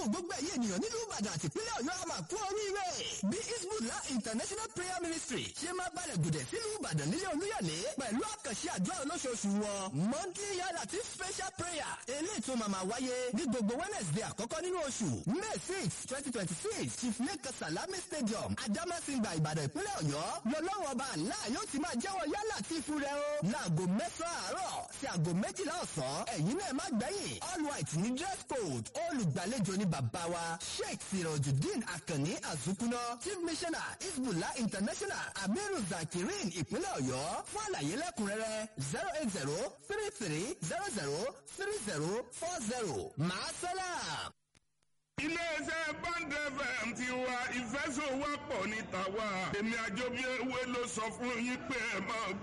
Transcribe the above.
gbogbo ẹ̀yìn ènìyàn nílùú ìbàdàn àti ìpínlẹ̀ ọ̀yọ́ àmà kú oríire bí isbullah international prayer ministry ṣe máa balẹ̀ gùdẹ̀ sílùú ìbàdàn nílé olúyọ̀lé pẹ̀lú àkànṣe àdúrà olóṣooṣù wọn monthly yàrá àti special prayer eléyìí tó máa máa wáyé ní gbogbo wednesday àkọ́kọ́ nínú oṣù may six twenty twenty six chief lake salami stadium adamasingba ìbàdàn ìpínlẹ̀ ọ̀yọ́ lọ́lọ́wọ́ ọba àlá yóò ti máa jẹ́wọ́ yálà tí ìfú rẹ o láago mẹ́sàn-án àárọ̀ sí aago méjìlá ọ̀sán ẹ̀yin náà má gbẹ̀yìn all white ní dress code olùgbàlejò ní bàbá wa sheikh sirojudeen akanni azukuna chief missioner isbullah international amiru zakirin ìpínlẹ̀ ọ̀yọ́ fún àlàyé lẹ́kùnrẹ́rẹ́ zero eight zero three three zero zero three zero four zero màásálà. iléeṣẹ́ band fm ti wa ìfẹ́sọ̀wọ́pọ̀ ní tàwa èmi àjọbí ewé ló sọ fún yín pé ẹ máa